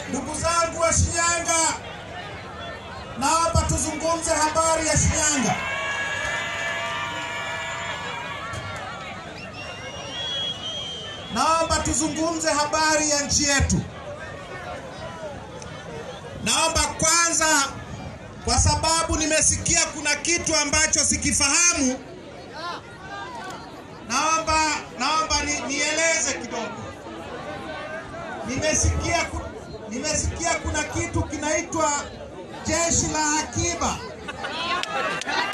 Ndugu zangu wa Shinyanga, naomba tuzungumze habari ya Shinyanga. Naomba tuzungumze habari ya nchi yetu. Naomba kwanza, kwa sababu nimesikia kuna kitu ambacho sikifahamu, naomba naomba ni, nieleze kidogo. Nimesikia ku, nimesikia kuna kitu kinaitwa jeshi la akiba.